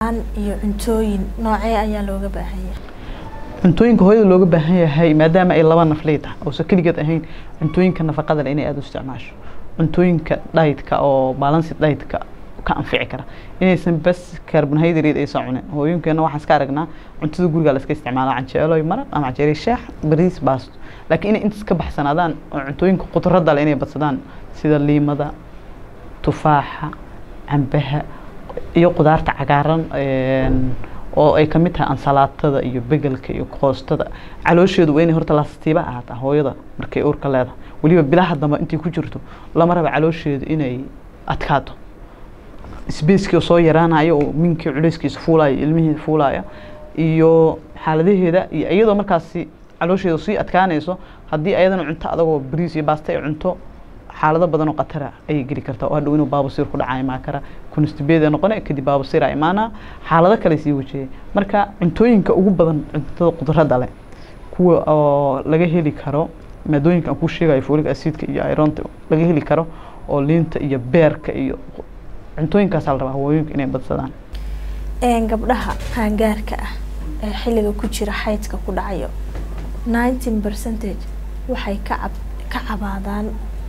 iyo cuntooyin noocee ayaa looga baahan yahay cuntooyinka hooyada looga baahan yahay maadaama ay laba nafley tahay oosan keligeed ahayn cuntooyinka nafaqada leh inay aada u isticmaasho cuntooyinka dhaytka oo balansi dhaytka ka anfici kara inaysan bas carbonhydrate aysan cunin hooyinkeena waxaan iska aragnaa cuntada guriga la iska isticmaala canjeelo iyo maraq ama canjeelo shaax bariis baasto laakiin inay intaas ka baxsanaadaan oo cuntooyinka khudradda leh inay badsadaan sida liimada tufaaxa cambaha iyo qudaarta cagaaran oo ay kamid tahay ansalaatada iyo begelka iyo koostada caloosheedu waa inay horta lastiiba ahaataa hooyada markay uurka leedahay weliba bilaha dambe intay ku jirto lama raba caloosheedu inay adkaato sbacekii soo yaraanayo oo minkii culeyskiisa fuulaya ilmihii fuulaya iyo xaaladaheeda iyo iyadoo markaasi caloosheeda sii adkaanayso haddii ayadana cunto adagoo bariis iyo baasta ay cunto xaalado badan oo khatara ayay geli kartaa oo hadhow inuu baabasiir ku dhaca imaan kara constibeeda noqone kadib baabasiira imaana xaalado kale sii wajiyay marka cuntooyinka ugu badan cuntada qudradda leh kuwa oo laga heli karo maadooyinka aan kuu sheegayo folic acidka iyo ironta laga heli karo oo liinta iyo beerka iyo cuntooyinkaasaa la rabaa hawooyinka inay badsadaan gabdhaha qaangaarka ah ee xilliga ku jira xaydka ku dhacayo nineteen percentage waxay ka cab ka cabaadaan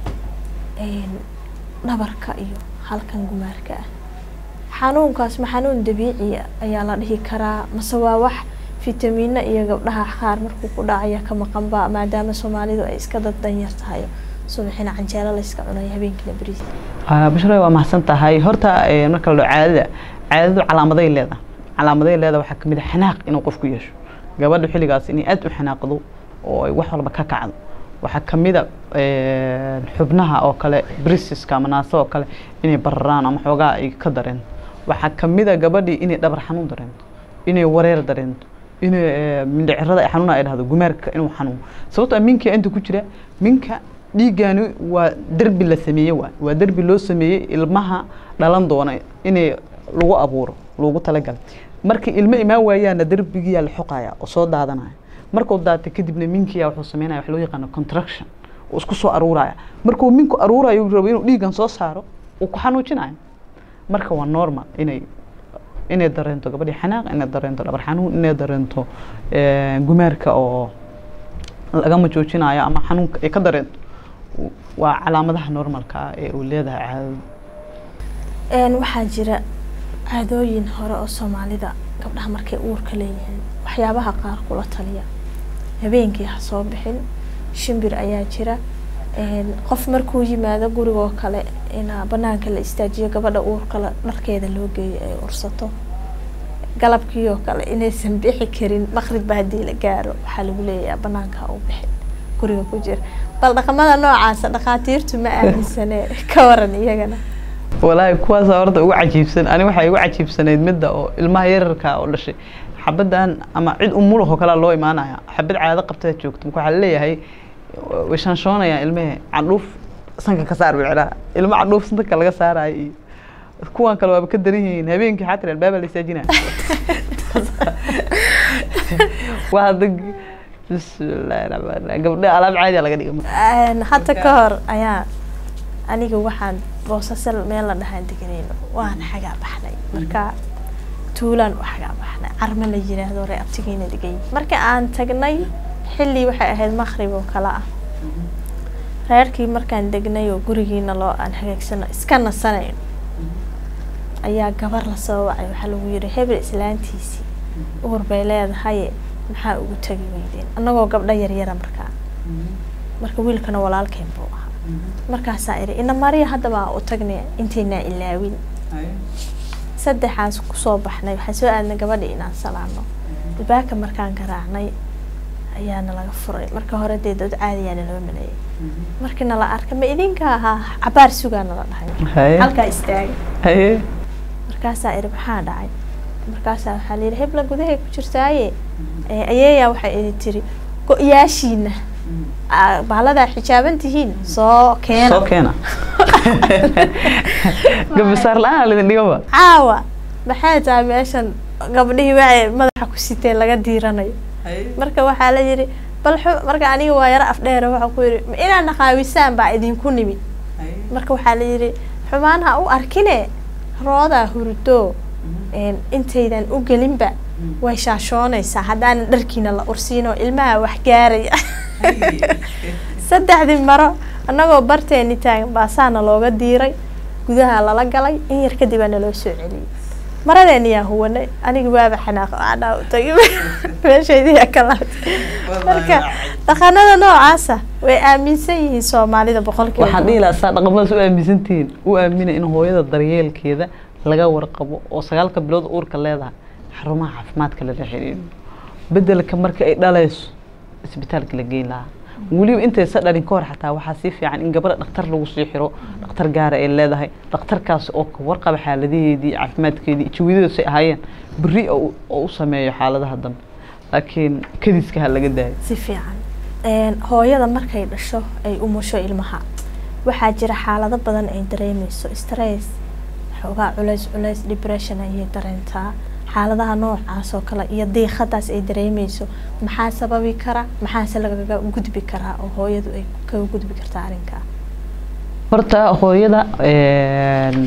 dhabarka iyo halkan gumaarka ah xanuunkaas ma xanuun dabiiciya ayaa la dhihi karaa mase waa wax fitamiino iyo gabdhaha qaar markuu ku dhacaya ka maqanba maadaama soomaalidu ay iska dad danyar tahay subaxina canjeelo la iska cunayo habeenkiina bariis bashra waa mahadsan tahay horta marka la caadada caadadu calaamaday leedahay calaamaday leedahay waxaa kamid a xanaaq inuu qofku yeesho gabadha xilligaas inay aada u xanaaqdo oo ay wax walba ka kacdo waxaa kamid a xubnaha oo kale brissiska ama naasa oo kale inay bararaan ama xoogaa ay ka dareento waxaa kamid a gabadhii inay dhabar xanuun dareento inay wareer dareento inay mindhicirada ay xanuuna ay dhahdo gumaarka inuu xanuun sababtoo minka inta ku jira minka dhiiggaani waa derbi la sameeye waay waa derbi loo sameeyey ilmaha dhalan doona inay lagu abuuro loogu talagalay markii ilmo imaan waayaana derbigiyaa la xoqaya oo soo daadanaya markuu daata kadibna minkiya wuxuu sameynaya wax loo yaqaano contraction uu isku soo aruuraya markuu minku aruurayo rabo inuu dhiiggan soo saaro uu ku xanuujinayo marka waa normal inay inay dareento gabadhii xanaaq inay dareento dhabar xanuun inay dareento gumaarka oo lagama joojinayo ama xanuunka ay ka dareento waa calaamadaha normalka ah ee uu leedahay caadadu waxaa jira caadooyin hore oo soomaalida gabdhaha markay uurka leeyihiin waxyaabaha qaar kula taliya habeenkii ha soo bixin shimbir ayaa jira qof markuu yimaado gurigoo kale in banaanka la istaajiyo gabadha uurkale dharkeeda loo geeyo ay ursato galabkii oo kale inaysan bixi karin maqribba haddii la gaaro waxaa lagu leeyahay banaanka u bixin guriga ku jira bal dhaqamada noocaasa dhakhaatiirtu ma aaminsane ka waran iyagana walaahi kuwaasa horta ugu cajiibsan ani waxay ugu cajiibsanayd midda oo ilmaha yararka oo dhashay xabadan ama cid umulahoo kalea loo imaanaya xabad caado qabtaa joogto marka waxaa laleeyahay way shanshoonayaan ilmehe candhuuf sanka ka saar biciraha ilmo candhuuf sanka laga saarayo iyo kuwan kale waaba ka daran yihiin habeenkii xatir albaaba la istaajinaya waa hadda bismillahi raxmaan raxiim gabdha alaab caadiya laga dhiga hadda ka hor ayaa aniga waxaan boosasal meel la dhahaan deganayno waan xagaa baxnay marka tuulaan u xagaa baxnay carme la yiraahdo ree abtigiina degay marka aan tagnay xilli waxay ahayd maqrib oo kale ah reerkii markaan degnay oo gurigiina loo aan hagaagsano iska nasanayno ayaa gabar lasoo wacay waxaa lagu yiri hebel islaantiisii uur bay leedahaye maxaa ugu tagi weydeen annagoo gabdho yaryara markaa marka wiilkana walaalkeen buu ahaa markaasaa iri ina mariya haddaba u tagnay intaynaa ilaawin saddexaas kusoo baxnay waxaan soo aadnay gabadhi inaan salaano albaabka markaan garaacnay ayaana laga furay marka hore dee dad caadiyaa naloo maleeyay markii nala arkay ma idinka ahaa cabaar sugaa nala dhahay halkaa istaaga markaasaa iri maxaa dhacay markaasaa waxaa layidhi hebla gudahay ku jirtaaye ayeeyaa waxay idi tiri go-yaashiina baaladaa xijaaban tihiin soo keena soo keena gabisaar la-aan lidin dhigaba caawa maxay tahay meeshan gabdhihii waxay madaxa ku siteen laga diiranayo marka waxaa la yidhi bal marka aniga waa yaro afdheere waxaa ku yidhi ma inaad naqaawisaan baa idinku nimid marka waxaa la yidhi xumaan ha u arkine roodaa hurdo een, intaydan u gelinba way shaashoonaysaa haddaanan dharkiina la ursiin oo ilmaha wax gaaraya saddexdii maro annagoo barteeni taagan baasaana looga diiray gudaha lala galay in yar kadib aa naloo soo celiyey maradeeni yaa huwanay aniga waaba xanaaq aanaa u tagay meeshaydiyaa ka laabtay marka dhaqanada noocaasa way aaminsan yihiin soomaalida boqolkiiba waxaan dhihi lahaa saa dhaqamadaas u aaminsantihiin u aamina in hooyada daryeelkeeda laga warqabo oo sagaalka bilood uurka leedahay xarumaha caafimaadka lala xiriiro bedelka marka ay dhalayso isbitaalka la geyn lahaa weliba intaysa dhalin ka hor xataa waxaa sii fiican in gabadha dhakhtar lagu sii xiro dhakhtar gaara ay leedahay dhakhtarkaas oo ka warqaba xaaladaheedii caafimaadkeedii jawidadas ay ahaayeen beri oo oo u sameeyo xaaladaha dambe laakiin kadiska ha laga daayo si fiican Een, hooyada markay dhasho ay umusho ilmaha waxaa jira xaalado badan ay dareemeyso stress xoogaa culays culays depression ayay dareentaa xaaladaha noocaas oo kale iyo diiqadaas ay dareemeyso maxaa sababi kara maxaase lagaga gudbi karaa oo hooyadu ay kaga gudbi kartaa arrinkaa horta hooyada een,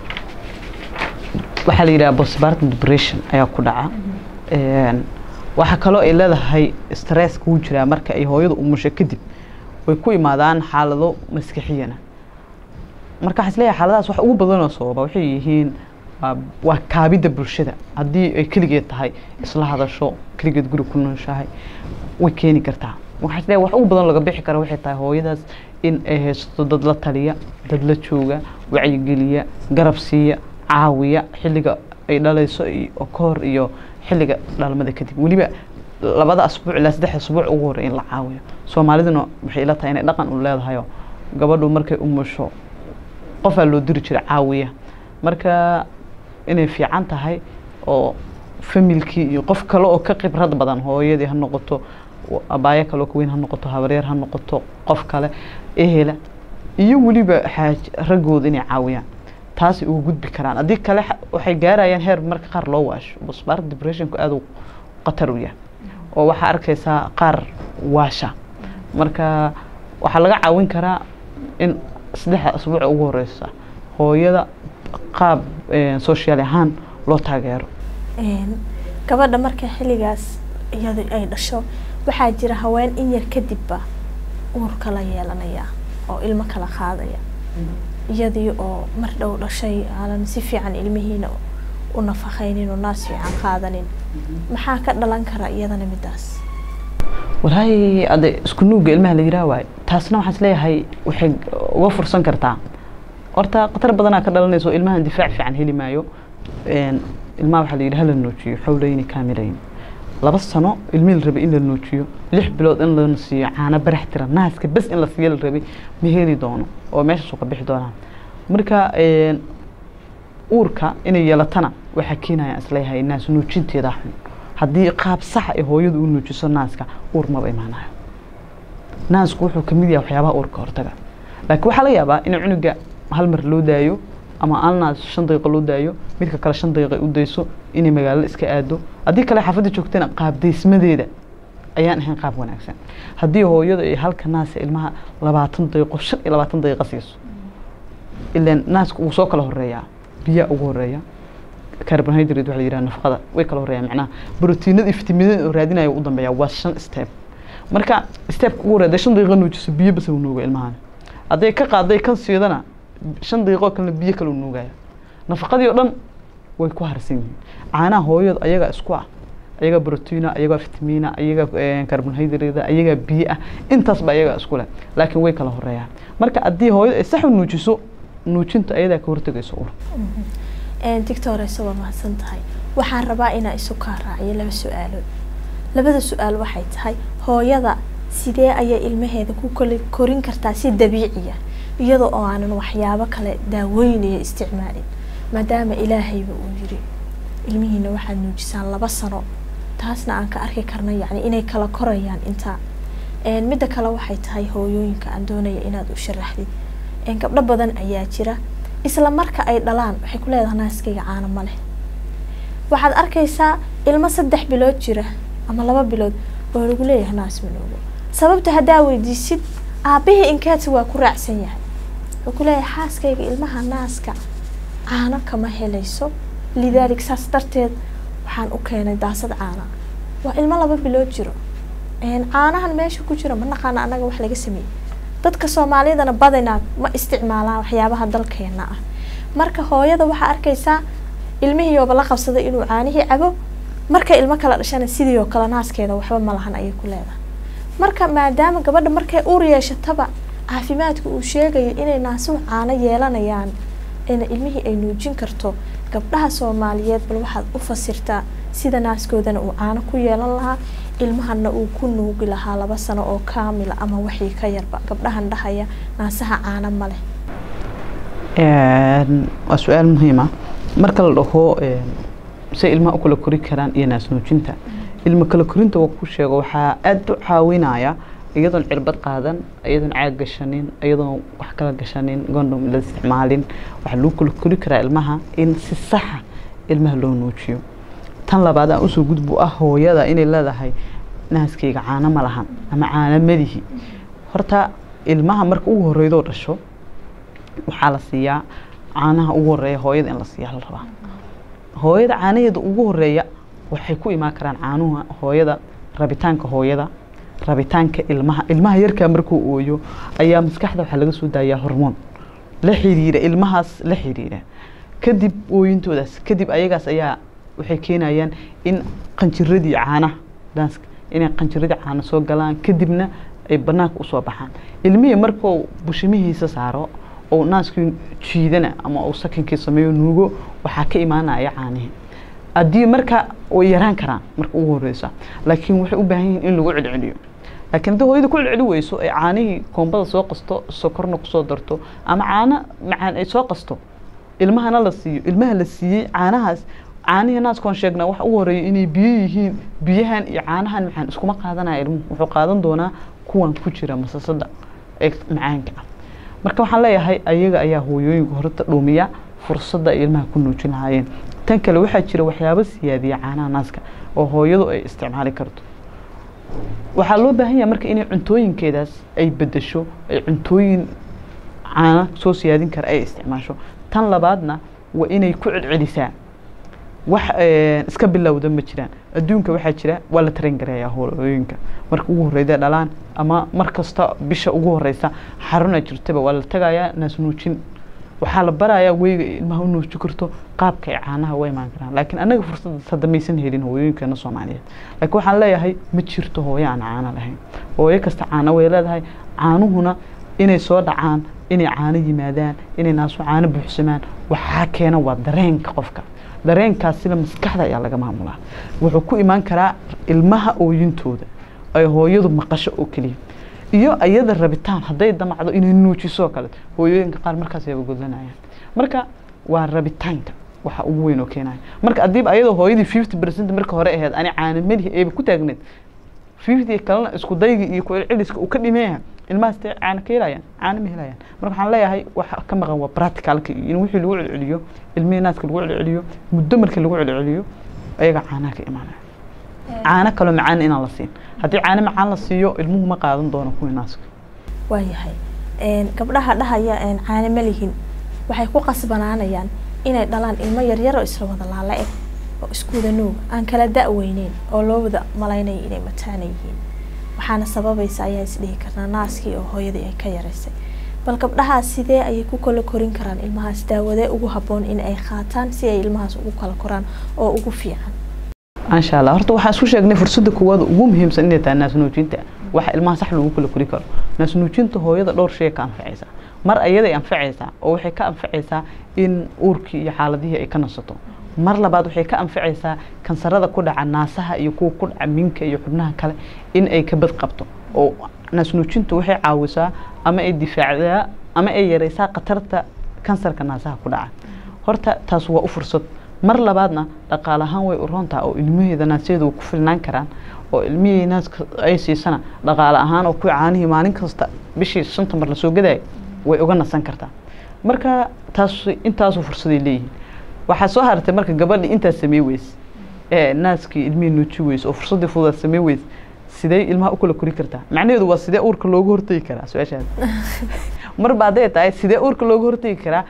waxaa la yidhaha postpartum depression ayaa ku dhaca Een, waxaa kaloo ay leedahay stress kuu jiraa marka ay hooyada umusho kadib way ku imaadaan xaalado maskaxiyana marka waxaa isleeyahay xaaladahaas wax ugu badanoo sababa waxay yihiin waa- waa kaabidda bulshada haddii ay keligeed tahay isla hadasho keligeed guri ku nooshahay way keeni kartaa waxaa isleeyahay wax ugu badan laga bixi kara waxay tahay hooyadaas in ay haysato dad la taliya dad la jooga wacyigeliya garab siiya caawiya xilliga ay dhalayso iyo oo ka hor iyo xilliga dhalmada kadib weliba labada asbuuc ilaa saddex asbuuc ugu horey in la caawiyo soomaaliduna waxay ila tahay inay dhaqan u leedahayo gabadhu markay umusho qofaa loo diri jira caawiya marka inay fiican tahay oo familkii iyo qof kale oo ka khibrad badan hooyadii ha noqoto wa- abaayo kale oo ka weyn ha noqoto habaryar ha noqoto qof kale ehela iyo weliba xaaj raggooda inay caawiyaan taasay uga gudbi karaan haddii kale xa- waxay gaarayaan heer marka qaar loo waasho basbaar depressionku aad u khatar u yahay oo waxaa arkaysaa qaar waasha marka waxaa laga caawin karaa in saddexda asbuuca ugu horeysa hooyada qaab eh, social ahaan loo taageero Een, gabadha marka xilligaas iyadu ay dhasho waxaa jira haween in yar kadibba uur kala yeelanaya oo ilmo kala qaadaya iyadii oo mar dhow dhashay aanan si fiican ilmihiina u nafaqaynin oo naas fiican qaadanin maxaa ka dhalan kara iyadana midaas walaahi ade isku nuuga ilmaha la yiraa waayo taasna waxaan isleeyahay waxay uga fursan kartaa horta khatar badanaa ka dhalanaysa oo ilmahan difaac fiican heli maayo Een, ilmaha waxaa la yidhi hala noojiyo xawlayni kaamilayn laba sano ilmihii la rabay in la noojiyo lix bilood in la siiyo caano barax tira naaska bes in la siiyo la rabay ma heli doono oo meeshaasuu ka bixi doonaan marka een, uurka inay yeelatana waxaa keenaya isleeyahay naas nuujinteeda xun haddii qaab saxa ay hooyadu u nuujiso naaska uur maba imaanayo naasku wuxuu ka mid yahay waxyaabaha uurka hortaga laakiin waxaa laga yaabaa in cunuga hal mar loo daayo ama al naas shan daqiiqo loo daayo midka kale shan daqiiqo ay u dayso inay magaalada iska aado haddii kale xaafadda joogtana qaab daysmadeeda ayaan ahayn qaab wanaagsan haddii hooyadu ay halka naasa ilmaha labaatan daqiiqo shan iyo labaatan daqiiqo siiso ilaan naaska wuu soo kala horeeyaa biyaa ugu horeeya carbohydrate waxa la yidhaha nafaqada way kala horeeyaan macnaha borotiinada iyo fitamiinada oo raadinaya u dambeeya waa shan step marka stepka ugu horeeya shan daqiiqo nuujiso biyo bas uu nuuga ilmahan hadday ka qaaday kan siidana shan daqiiqo kalena biyo kale uu nuugaya nafaqadii oo dhan way ku harsan yihiin caanaha hooyadu ayagaa isku ah ayagaa brotiina ayagaa fitamiina ayagaa carbohydrate ayagaa biyo ah intaasba ayagaa isku leh laakiin way kala horeeyaan marka haddii hooyadu ay sax u nuujiso nuujinta ayadaa ka hortagaysa ur doctor waa mahadsan tahay waxaan rabaa inaa isu kaa raaciyo laba su-aalood labada su-aal waxay tahay hooyada sidee ayay ilmaheeda ku koli korin kartaa si dabiiciya iyadoo oo aanan waxyaabo kale daaweynayo isticmaalin maadaama ilaahayba uu yiri ilmihiina waxaad nuujisaan laba sano taasna aan ka arki karna yacni inay kala korayaan intaa midda kale waxay tahay hooyooyinka aan doonaya inaad u sharaxdid gabdho badan ayaa jira isla marka ay dhalaan waxay ku leedahay naaskayga caano ma leh waxaad arkaysaa ilmo saddex bilood jira ama laba bilood oo lagu leeyahay naas manoogo sababta haddaa weydiisid aabihii inkeeti waa ku raacsan yahay wuxuu ku leeyahay xaaskayga ilmaha naaska caano kama helayso lidaalik saas darteed waxaan u keenay daasad caana waa ilmo laba bilood jiro caanahan meesha ku jira ma naqaana annaga wax laga sameeyey dadka soomaaliyadana badinaa ma isticmaalaan waxyaabaha dalkeena ah marka hooyada waxaa arkaysaa ilmihiiooba la qabsaday inuu caanihii cabo marka ilmo kala dhashana sidii oo kale naaskeeda waxba ma lahan ayay ku leedahay marka maadaama gabadha markay uur yeeshataba caafimaadka uu sheegayo inay naasuhu caano yeelanayaan ina ilmihii ay nuujin karto gabdhaha soomaaliyeed bal waxaad u fasirtaa sida naaskoodana uu caano ku yeelan lahaa ilmahana uu ku nuugi lahaa laba sano oo kaamila ama wixii ka yarba gabdhahan dhahaya naasaha caano ma leh waa su-aal muhiima marka la dhaho say ilmaha u kala kori karaan iyo naas nuujinta ilmo kala korinta waa ku sheego waxaa aada u caawinaya iyadoon cirbad qaadan iyadoon caag gashanin iyadoon wax kala gashanin gondom la isticmaalin waxaa lagu kala kori karaa ilmaha in si saxa ilmaha loo nuujiyo tan labaad aan usoo gudbu ah hooyada inay leedahay naaskayga caano ma lahan ama caano madihi horta ilmaha marka ugu horeydoo dhasho waxaa la siiyaa caanaha ugu horeeya hooyada in la siiyaa la rabaa hooyada caanaheeda ugu horeeya waxay ku imaan karaan caanuha hooyada rabitaanka hooyada rabitaanka ilmaha ilmaha yarkaa markuu ooyo ayaa maskaxda waxaa laga soo daayaa hormoon la xiriira ilmahaas la xiriira kadib ooyintoodaas kadib ayagaas ayaa waxay keenayaan in qanjiradii caanaha danska inay qanjiradii caana soo galaan kadibna ay banaanka usoo baxaan ilmihii markuu bushimihiisa saaro oo naaskii jiidana ama uu sakinkii sameeyo nuugo waxaa ka imaanaya caanihii haddii marka way yaraan karaan marka ugu horeysa laakiin waxay u baahan yihiin in lagu celceliyo laakiin haddii hooyada ku celceli weyso ay caanihii koombada soo qasto sokorna kusoo darto ama caano macaan ay soo qasto ilmahana la siiyo ilmaha la siiyey caanahaas caanihii naaskoon sheegnaa waxa ugu horeeya inay biyo yihiin biyahan iyo caanahan macaan iskuma qaadanaya ilmuhu wuxuu qaadan doonaa kuwan ku jira masasada ee macaanka ah marka waxaan leeyahay ayaga ayaa hooyooyinka horta dhuumiya fursadda ay ilmaha ku nuujin lahaayeen tan kale waxaa jira waxyaabo siyaadiya caanaha naaska oo hooyadu ay isticmaali karto waxaa loo baahan yahay marka inay cuntooyinkeedaas ay bedesho ay cuntooyin caana soo siyaadin kara ay isticmaasho tan labaadna waa inay ku celcelisaa wax iska bilowda ma jiraan adduunka waxaa jira waa la taran gareeyaa hooyooyinka marka ugu horeyda dhalaan ama mar kasta bisha ugu horeysa xaruna jirtaba waa la tagayaa naas nuujin waxaa la barayaa weyga ilmaha u nuuji karto qaabka ay caanaha u imaan karaan laakiin annaga fursada hadda maysan helin hooyooyinkeena soomaaliyeed laakiin waxaan leeyahay ma jirto hooyo aan caano lahayn hooyo kasta caano way leedahay caanuhuna inay soo dhacaan inay caano yimaadaan inay naasu caano buuxsamaan waxaa keena waa dareenka qofka dareenkaasina maskaxda ayaa laga maamulaa wuxuu ku imaan karaa ilmaha ooyintooda ay hooyadu maqasho oo keliya iyo iyada rabitaan hadday damacdo inay nuujisoo kale hooyooyinka qaar markaas ayaba godlanayaan marka waa rabitaanka waxa ugu weyn oo keenaya marka haddiiba ayadoo hooyadii fifty percent marka hore ahayd ani caana melihi eeba ku taagneed fifty kalena isku dayga iyo ku-celceliska uu ka dhimeeyaha ilmahaas dee caana ka helayaan caana ma helayaan marka waxaan leeyahay waxa ka maqan waa practicalka iyo in wixii lagu celceliyo ilmihii naaska lagu celceliyo muddo markii lagu celceliyo ayaga caanaha ka imaanaya caano kaloo macaan inaan la siin haddii caano macaan la siiyo ilmuhu ma qaadan doono kuwii naaska waayahay gabdhaha dhahaya caano ma lihin waxay ku qasbanaanayaan inay dhalaan ilmo yaryar oo isla wada laala eg oo iskuwada nuug aan kala da-weyneyn oo loo wada malaynaya inay mataana yihiin waxaana sababaysa ayaa isdhihi karnaa naaskii oo hooyadii ay ka yaraysay bal gabdhahaas sidee ayay ku kala korin karaan ilmahaas daawadee ugu habboon in ay qaataan si ay ilmahaas ugu kala koraan oo ugu fiican maasha allah horta waxaan isku sheegnay fursadda koowaad ugu muhiimsan inay tahay naas nuujinta waxa ilmaha sax lagu kala kori karo naas nuujinta hooyada dhowr shay ka anfacaysaa mar ayaday anfacaysaa oo waxay ka anfacaysaa in uurkii iyo xaaladihii ay ka nasato mar labaad waxay ka anfacaysaa kansarada ku dhaca naasaha iyo kuwa ku dhaca minka iyo xubnaha kale in ay ka bad qabto oo naas nuujinta waxay caawisaa ama ay difaacdaa ama ay yaraysaa khatarta kansarka naasaha ku dhaca horta taas waa u fursad mar labaadna dhaqaale ahaan way u roontaha oo ilmaheeda naasyaeda way ku filnaan karaan oo ilmihii naaska ay siisana dhaqaale ahaan oo kuwii caanihii maalin kasta bishii shanta mar lasoo gadaayo way uga nasan kartaa marka taas intaasoo fursaday leeyihiin waxaa soo hartay marka gabadhii intaas samey weys ee naaskii ilmihii nuuji weys oo fursaddii fudaad samey weys sidee ilmaha u kala kori kartaa macnaheedu waa sidee uurka looga hortegi karaa su-aashaas marba hadday tahay sidee uurka looga hortegi karaa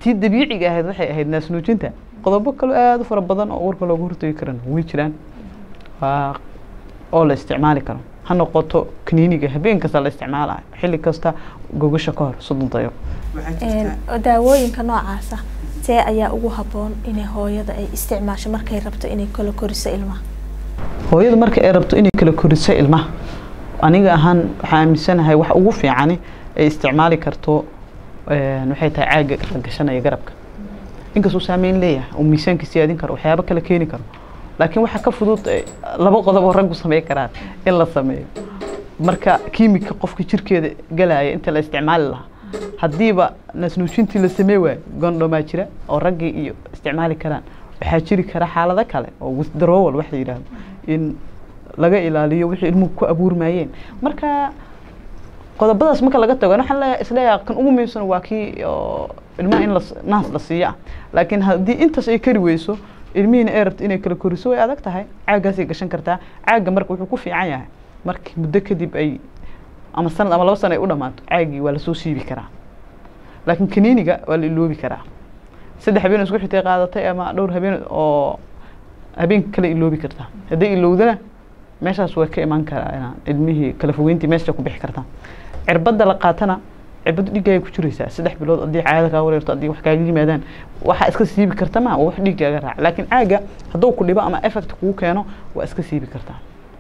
tii dabiiciga ahayd waxay ahayd naasnuujinta qodobo kale aada u fara badan oo uurka looga hortagi karana way jiraan waa oo la isticmaali karo ha noqoto kaniiniga habeen kasta la isticmaalayo xilli kasta gogasha ka hor soddon daqiiqo daawooyinka noocaasa see ayaa ugu habboon inay hooyada ay isticmaasho markay rabto inay kala koriso ilmaha hooyada marka ay rabto inay kala koriso ilmaha aniga ahaan waxaa aaminsanahay wax ugu fiicani ay isticmaali karto waxay tahay caaga la gashanaya garabka inkastuu saameyn leeyahay oo miisaanka siyaadin karo waxyaabo kale keeni karo laakiin waxaa ka fudud laba qodob oo raggu sameyn karaan in la sameeyo marka kiimika qofka jirkeeda galaya inta la isticmaali lahaa haddiiba naasnuujintii la samey waayo gondhomaa jira oo raggii iyo isticmaali karaan waxaa jiri kara xaalado kale oo withdrawal wax la yidhaahdo in laga ilaaliyo wixii ilmuhu ku abuurmayeen marka qodobadaas marka laga tago waxaan leeyahay isleeyahay kan ugu muhiimsan waa kii oo ilmaha in la naas la siiyo ah laakiin haddii intaas ay kari weyso ilmihiina ay rabto inay kala koriso way adag tahay caaggaasay gashan kartaa caagga marka wuxuu ku fiican yahay markii muddo kadib ay ama sanad ama laba sano ay u dhamaato caaggii waa lasoo siibi karaa laakiin kaniiniga waa la iloobi karaa saddex habeen isku xitay qaadatay ama dhowr habeen oo habeenka kale iloobi kartaa hadday ilowdana meeshaas way ka imaan karaa ilmihii kala fogeyntii meesha ku bixi kartaa cirbadda la qaatana cirbaddu dhiggaaga ku jiraysaa saddex bilood haddii caada kaa wareerto haddii wax kaaga yimaadaan waxaa iska siibi karta ma wax dhiggaaga raaca laakiin caaga hadduu ku dhibo ama effect kugu keeno waa iska siibi kartaa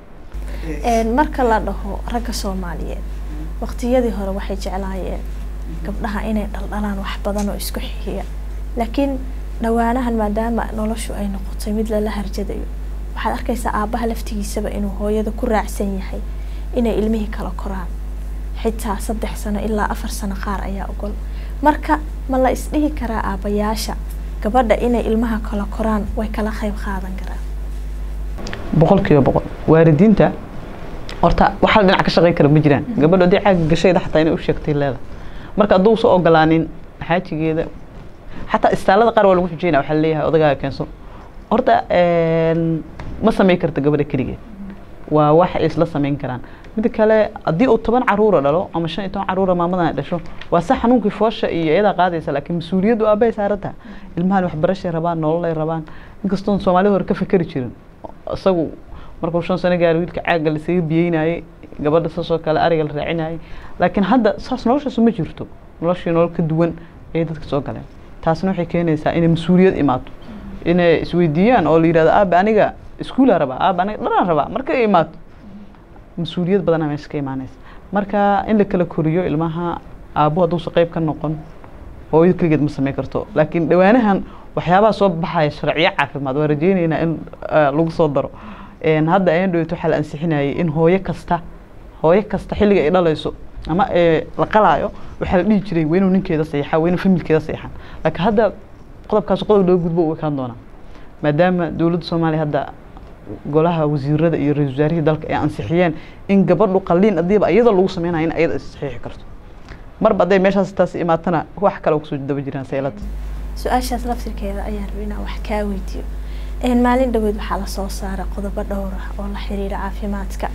marka la dhaho ragga soomaaliyeed waqtiyadii hore waxay jeclaayeen gabdhaha inay dhaldhalaan wax badan oo isku xixiya laakiin dhawaanahan maadaama noloshu ay noqotay mid lala harjadayo waxaad arkaysaa aabbaha laftigiisaba inuu hooyada ku raacsan yahay inay ilmihii kala koraan xitaa saddex sano ilaa afar sano qaar ayaa ogol marka ma la isdhihi karaa aabbayaasha gabadha inay ilmaha kala koraan way kala qayb qaadan karaan boqol kiiba boqol waalidiinta horta waxaa dhinac ka shaqeyn kara ma jiraan gabadha haddii caaga gashayda xataa inay u sheegtay leeda marka hadduu soo ogolaanin xaajigeeda xataa istaalada qaar waa lagu xujeynaya waxaa leeyahay odagaaga keenso horta ma samayn karta gabadha keligeed waa wax ay isla samayn karaan mida kale haddii uu toban caruura dhalo ama shan iyo toban caruura maamadan ay dhasho waa sa xanuunkii foosha iyo iyadaa qaadaysa laakiin mas-uuliyaddu aabbahay saarantaha ilmahan waxbarashay rabaan nololay rabaan inkastoon soomaalida hore ka fakeri jirin isagu markuu shan sano gaari wiilka caagga lasaga biyeynayay gabadha saasoo kale ariga la raacinayay laakiin hadda saas noloshaas ma jirto noloshii nolol ka duwan ayay dadka soo galeen taasna waxay keenaysaa inay mas-uuliyad imaato inay isweydiiyaan oo la yidhahdo aaba aniga iskuulaa rabaa aaba aniga dhanaan rabaa marka ay imaato mas-uuliyad badanaa meesha ka imaanaysa marka in la kala koriyo ilmaha aabbo hadduusa qayb ka noqon hooyada keligeed ma samayn karto laakiin dhawaanahan waxyaabaha soo baxaya sharciyo caafimaad waa rajeynaynaa in lagu soo daro hadda ayan dhaweyto waxaa la ansixinayay in hooyo kasta hooyo kasta xilliga ay dhalayso ama la qalaayo waxaa la dhihi jiray waa inuu ninkeeda saxiixaa waa inuu familkeeda saxiixaan laakiin hadda qodobkaas qodob looga gudbo u ekaan doonaa maadaama dowladda soomaaliya hadda golaha wasiirada iyo ra-isul wasaarihii dalka ay ansixiyeen in gabadhu qalliin adiiba iyada lagu sameynayo in ayada saxiixi karto marba hadday meeshaas taas imaatana wax kale kusoo daba jiraan saylada su-aashaas laftirkeeda ayaan rabay inaan wax kaa weydiiyo maalin dhaweed waxaa lasoo saaray qodobo dhowr ah oo la xiriira caafimaadka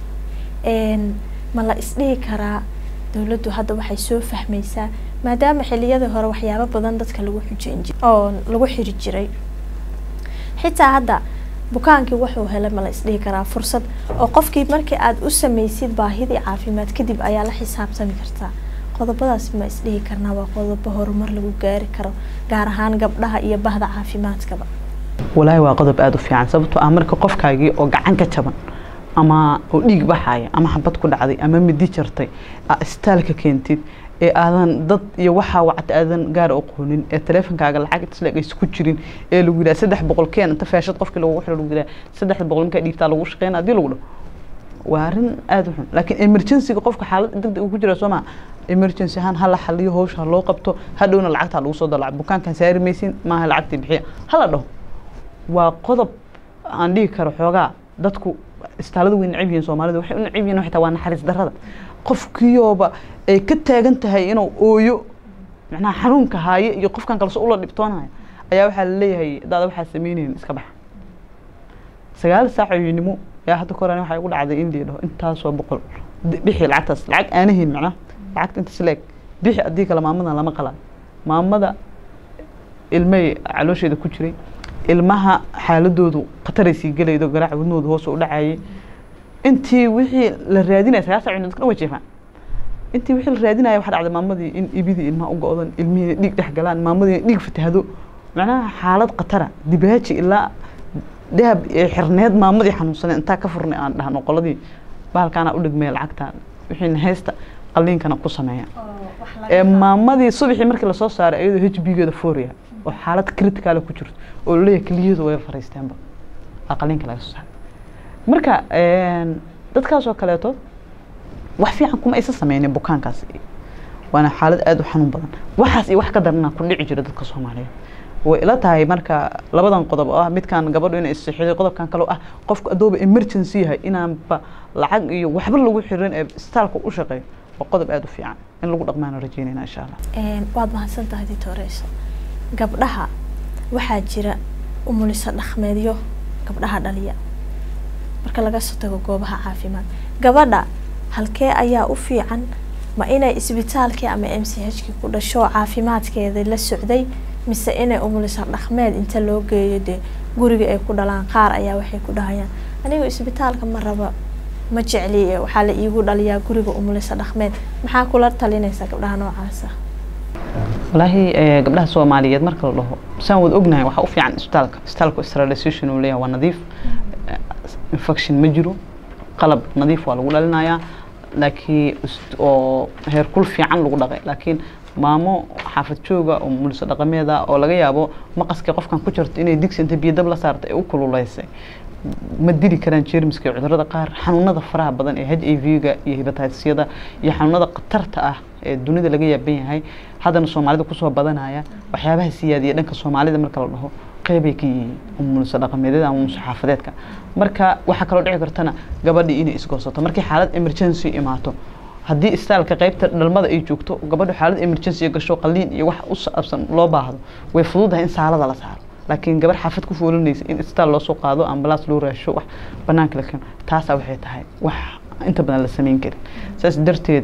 ma la isdhihi karaa dowladdu hadda waxay soo fahmaysaa maadaama xiliyadii hore waxyaabo badan dadka lagu xujeyn jir oo lagu xiri jiray xitaa hadda bukaankii wuxuu helay ma la isdhihi karaa fursad oo qofkii markii aada u sameysid baahidii caafimaad kadib ayaa la xisaabtami kartaa qodobadaas ma isdhihi karnaa waa qodobo horumar lagu gaari karo gaar ahaan gabdhaha iyo bahda caafimaadkaba walaahi waa qodob aada u fiican sababtoo ah marka qofkaagii oo gacan ka jaban ama oo dhiig baxaya ama xabad ku dhacday ama midi jartay aa istaalka keentid ee aadan dad iyo waxaa wacta aadan gaar aqoonin ee taleefonkaaga lacag isleeg aysa ku jirin ee lagu yidhaha saddex boqol keen inta feeshad qofkii lagu xiro lagu yidhaha saddex boqol markaa dhiigtaa lagu shaqeyn haddii lagu dhaho waa arrin aada u xun laakiin emergencyga qofka xaalad degdeg uu ku jira soo maa emergency ahaan hala xaliyo hawsha ha loo qabto hadhowna lacagtaa lagu soo dalaco bukaankan saari maysin maaha lacagtii bixiya hala dhaho waa qodob aan dhihi karo xoogaa dadku istaalada way necab yihiin soomaalida waxay u necab yihiin xitaa waa naxariis darrada qofkiiooba ay ka taagan tahay inuu ooyo macnaha xanuunka haaye iyo qofkan kalso ula dhibtoonaya ayaa waxaa laleeyahay daada waxaa sameynaynin iska baxa sagaal saac ooyinimo ayaa hadda koran waxaa igu dhacday in liidhaho intaasoo boqol bixi lacagtaas lacag aanahin macnaha lacagta intaas leeg bixi haddii kale maamadan lama qalaayo maamada ilmay caloosheeda ku jiray ilmaha xaaladoodu khataray sii gelaydo garaaca wadnahooda hoos u dhacayay intii wixii la raadinaya sagaal saac dadka dhan way jeefaan intii wixii la raadinaya waxaa dhacday maamadii in ibidii ilmaha u go-dan ilmihii dhiig dhex galaan maamadii dhiig fatahdo macnaha xaalad khatara dibaaji ilaa dahab ee xirneed maamadii xanuunsanay intaa ka furnay aan dhahno qoladii bahalkaana u dhigmaya lacagta wixiina haysta qaliinkana ku sameeya ee maamadii subaxii markii lasoo saaray iyadoo h b geeda foria oo xaalad critical ku jirto oo laleeyahay keliyadu way fariisteenba aa qaliinka laga soo saaray marka dadkaas oo kaleeto wax fiican kuma aysan sameynin bukaankaas waana xaalad aada u xanuun badan waxaas iyo wax ka darana ku dhici jira dadka soomaaliyeed way ila tahay marka labadan qodob oo ah midkan gabadhu inay isixiday qodobkan kale oo ah qofku adooba emergency yahay inaanba lacag iyo waxba lagu xirin ee istaalka u shaqeeyo waa qodob aada u fiican in lagu dhaqmaana rajeynayna insha allah waad mahadsan tahay ditoreyso gabdhaha waxaa jira umuliso dhaqmeedyo gabdhaha dhaliya marka laga soo tago goobaha caafimaad gabadha halkee ayaa u fiican ma inay isbitaalkii ama m c h kii ku dhasho caafimaadkeeda la socday mise inay umuliso dhaqmeed inta loo geeyo dee guriga ay ku dhalaan qaar ayaa waxay ku dhahayaan anigu isbitaalka ma raba ma jecli waxaa la iigu dhaliyaa guriga umuliso dhaqmeed maxaa kula talinaysaa gabdhaha noocaasa walaahi gabdhaha soomaaliyeed marka la dhaho saan wad ognahay waxaa u fiican isbitaalka isbitaalka sterilization uu leeyahay waa nadiif infection ma jiro qalab nadiif waa lagu dhalinayaa laakiin oo heerkul fiican lagu dhaqay laakiin maamo xaafad jooga oo muliso dhaqameeda oo laga yaabo maqaskii qofkan ku jirto inay digsi inta biyadab la saartay ee u kululeysay ma dili karaan jeermiska iyo cudurada qaar xanuunada faraha badan ee h i v-ga iyo hibatisyada iyo xanuunada khatarta ah ee dunida laga yaaban yahay haddana soomaalida kusoo badanaya waxyaabaha siyaadiya dhanka soomaalida marka la dhaho qeybay ka yihiin umuliso dhaqameedyada ama umuliso xaafadeedka marka waxaa kaloo dhici kartana gabadhii inay isgoosato markii xaalad emergency imaato haddii istaalka qeybta dhalmada ay joogto gabadhu xaalad emergency gasho qaliin iyo wax u saabsan loo baahdo way fududahay in saalada la saaro laakiin gabar xaafad ku foolinaysa in istaal loosoo qaado ambalaas loo raasho wax banaanka la keeno taasaa waxay tahay wax inta badan la samayn karin saas darteed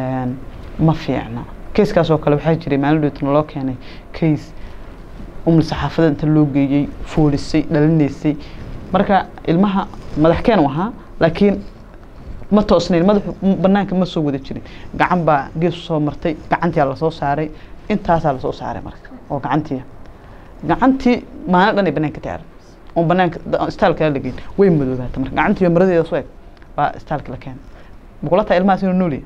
ma fiicna keiskaas oo kale waxaa jiray maalin dhootna loo keenay case umulisa xaafada inta loo geeyey foolisay dhalinaysay marka ilmaha madaxkeen u ahaa laakiin ma toosnayn madaxu banaanka ma soo wada jirin gacan baa gees soo martay gacantiyaa lasoo saaray intaasaa lasoo saaray marka oo gacantii gacantii maalin dhan ay banaanka taaran oo banaanka istaalka la geyn way madoobaata marka gacantii maradeeda soo eg baa istaalka la keenay bukula taa ilmahaas inuu nool yahay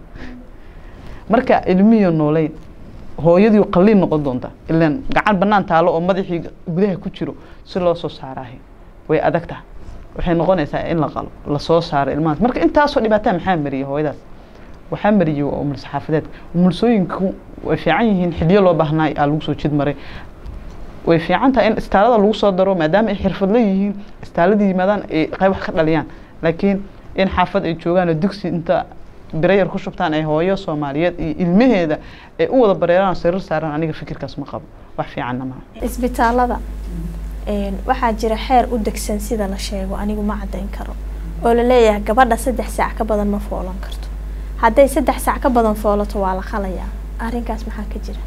marka ilmihiyo nooleyn hooyadii qaliin noqon doonta ilaan gacan banaan taalo oo madaxii gudaha ku jiro si loo soo saaraahay way adag tahay waxay noqonaysaa in la qalo lasoo saaro ilmahaas marka intaasoo dhibaataa maxaa mariyay hooyadaas waxaa mariyay waa umulso xaafadeedka umulsooyinku way fiican yihiin xiliyo loo baahnaa aa lagu soo jid maray way fiican tahay in istaalada lagu soo daro maadaama ay xirfadla yihiin istaalada yimaadaan ay qayb wax ka dhaliyaan laakiin in xaafad ay joogaan oo dugsi inta birayar ku shubtaan ay hooyo soomaaliyeed iyo ilmaheeda ay u wada bareeraan sariir saaraan aniga fikirkaas ma qabo wax fiicanna maaha isbitaalada waxaa jira xeer u degsan sida la sheego anigu ma caddayn karo oo la leeyahay gabadha saddex saac ka badan ma foolan karto hadday saddex saac ka badan foolato waa la qalayaa arrinkaas maxaa ka jira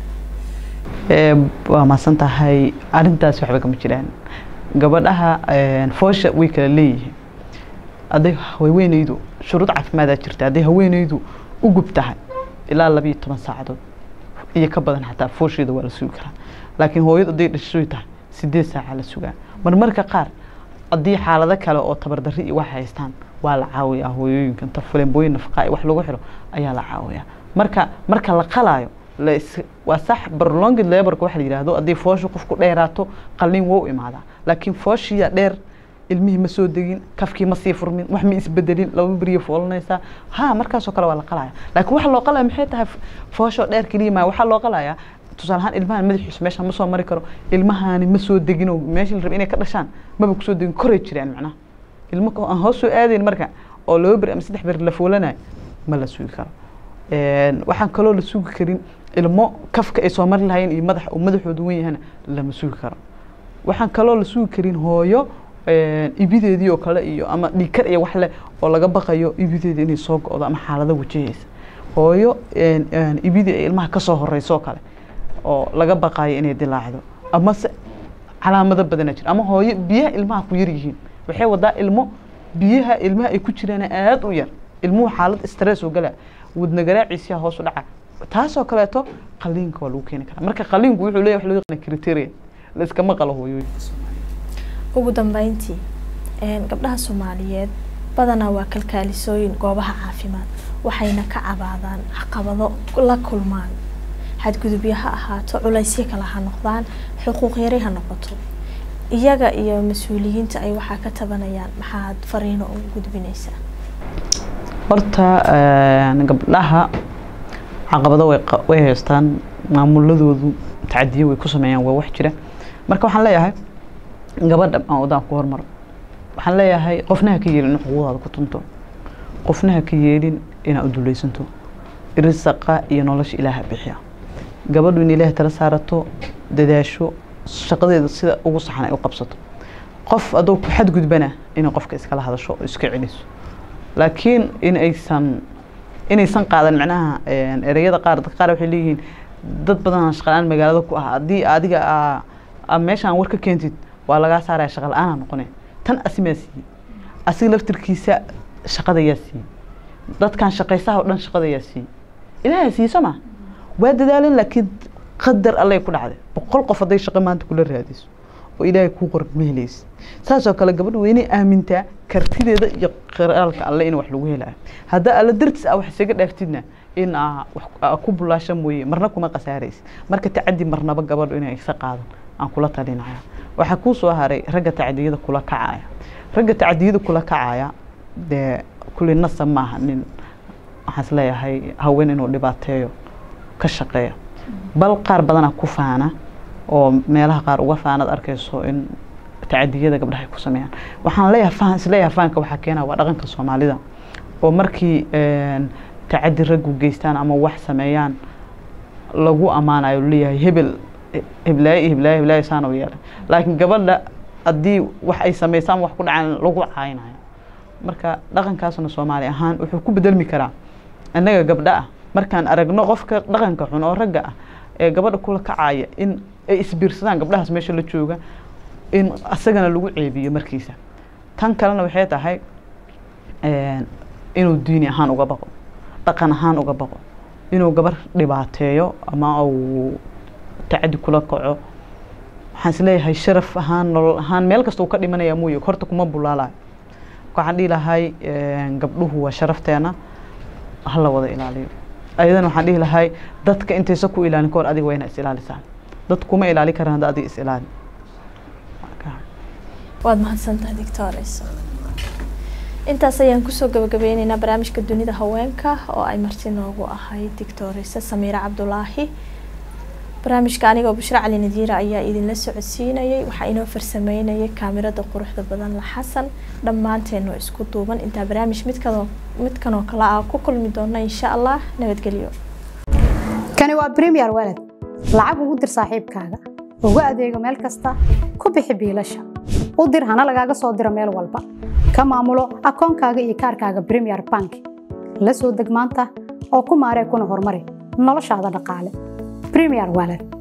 waa mahadsan tahay arrintaas waxba kama jiraan gabadhaha foosha way kala leeyihiin hadday haweeneydu shuruud caafimaadaa jirta hadday haweeneydu u gub tahay ilaa labiiyo toban saacadood iyo ka badan xataa foosheeda waa la sugi karaa laakiin hooyadu hadday dhashoy tahay sideed saaca la sugaa marmarka qaar haddii xaalado kale oo tabardarri iyo wax haystaan waa la caawiyaa hooyooyinka inta fulembooyin nafaqaa iyo wax lagu xiro ayaa la caawiyaa marka marka la qalaayo waa sax prolonged laborka waxa la yidhaahdo haddii fooshu qofku dheeraato qalliin wou imaadaa laakiin fooshiya dheer ilmihii ma soo degin kafkii ma sii furmin wax ma isbedelin laba beriya foolanaysaa ha markaasoo kale waa la qalaya laakiin waxa loo qalaya maxay tahay foosho dheer keliya maa waxaa loo qalayaa tusaale ahaan ilmahan madaxiisu meesha ma soo mari karo ilmahaani ma soo degin oo meeshii la rabay inay ka dhashaan maba kusoo degin koray jiraan macnaha ilmo aan hoos soo aadayn marka oo laba beri ama saddex beri la foolanayo ma la sugi karo waxaan kaloo la sugi karin ilmo kafka ay soo mari lahayn iyo madax uu madaxoodu wen yahana lama sugi karo waxaan kaloo la sugi karin hooyo ibideedii oo kale iyo ama dhiikar iyo wax leh oo laga baqayo ibideedii inay soo go-do ama xaalado wajahaysa hooyo ibidii ay ilmaha kasoo horeyso oo kale oo laga baqayo inay dilaacdo ama se calaamado badana jira ama hooyo biyaha ilmaha ku yar yihiin waxay wadaa ilmo biyaha ilmaha ay ku jiraan aada u yar ilmuhu xaalad stress oo gala wadna garaaciisa hoos u dhaca taasoo kaleeto qaliinka waa lagu keeni karaa marka qaliinku wuxuu leeyahay wax loo yaqaan criteria la iskama qalo hooyooyinka ugu dambeyntii gabdhaha soomaaliyeed badanaa waa kalkaalisooyin goobaha caafimaad waxayna ka cabaadaan caqabado la kulmaan xadgudubyo ha ahaato culaysyo kale ha noqdaan xuquuq yari ha noqoto iyaga iyo mas-uuliyiinta ay waxaa ka tabanayaan maxaad fariino ugu gudbinaysaa horta gabdhaha caqabado way haystaan maamuladoodu tacadiyo way ku sameeyaan waa wax jira marka waxaan leeyahay gabadha aan wadaan ku hormaro waxaan leeyahay qofna ha ka yeelin in xuquuqdaada ku tunto qofna ha ka yeelin inaad u dulaysanto risaqa iyo nolosha ilaaha bixiya gabadhu in ilaahay tala saarato dadaasho shaqadeeda sida ugu saxan ay u qabsato qof adoo ku xadgudbana inay qofka iskala hadasho oo iska celiso laakiin in aysan inaysan qaadan macnaha ereyada qaar dadka qaar waxay leeyihiin dad badan shaqalaan magaalada ku ah haddii adiga aa meeshaan war ka keentid waa lagaa saaraya shaqa la-aanaa noqone tan asimaa siiyey asiga laftirkiisa shaqada yaa siiyey dadkan shaqaysaha oo dhan shaqada yaa siiyey ilaaha siiyey soo ma waa dadaalan laakiin qadar allay ku dhacday boqol qof hadday shaqo maanta kula raadiso oo ilaahay kuu qoran ma helaysa saasoo kale gabadha waa inay aamintaa kartideeda iyo qiraalka alle in wax lagu helayo haddaa alla dartiis a wax isaga dhaaftidna in aa wax ku bulaasha mooye marna kuma khasaaraysa marka tacadi marnaba gabadhu inay isa qaadan aan kula talinaya waxaa kuu soo haray ragga tacdiyada kula kacaya ragga tacdiyada kula kacaya dee kulli nasab maaha nin waxaan is leeyahay haween inuu dhibaateeyo ka shaqeeya bal qaar badanaa ku faana oo meelaha qaar uga faanad arkayso in tacadiyada gabdhaha ay ku sameeyaan waxaan leeyahay faan isleeyahay faanka waxaa keena waa dhaqanka soomaalida oo markii tacadi raggu geystaan ama wax sameeyaan lagu ammaanayo leeyahay hebel heblaayo iyo heblaayo heblaayo saana u yeelay laakiin gabadha haddii wax ay sameysaan wax ku dhacaan lagu caayinayo marka dhaqankaasna soomaali ahaan wuxuu ku bedelmi karaa innaga gabdha ah markaan aragno qofka dhaqanka xun oo ragga ah ee gabadha kula kacaya in ay isbiirsadaan gabdhahaas meesha la jooga in asagana lagu ceebiyo markiisa tan kalena waxay tahay inuu diini ahaan uga baqo dhaqan ahaan uga baqo inuu gabar dhibaateeyo ama uu tacadi kula kaco waxaan isleeyahay sharaf ahaan nolol ahaan meel kasta uu ka dhimanaya mooye horta kuma bulaalayo waxaan dhihi lahay gabdhuhu waa sharafteena hala wada ilaaliyo ayadana waxaan dhihi lahay dadka intaysa ku ilaalin kahor adiga waa inaa is ilaalisaan dad kuma ilaali karaan hadda adiga is ilaali waad mahadsantahay doctores intaas ayaan kusoo gabagabeyneynaa barnaamijka dunida haweenka oo ay marti noogu ahayd doctoresa samiira cabdulaahi barnaamijka anigoo bushra cali nadiira ayaa idinla socodsiinayay waxaa inoo farsameynayay kaamirada quruxda badan la xasan dhammaanteeno isku duuban intaa barnaamij midkadoo midkanoo kale ah ku kulmi doona insha allah nabadgelyo kani waa premier walad lacag ugu dir saaxiibkaaga ugu adeego meel kasta ku bixi biilasha u dir hana lagaaga soo diro meel walba ka maamulo akoonkaaga iyo kaarkaaga premier bank la soo deg maanta oo ku maaree kuna horumari noloshaada dhaqaale premier walad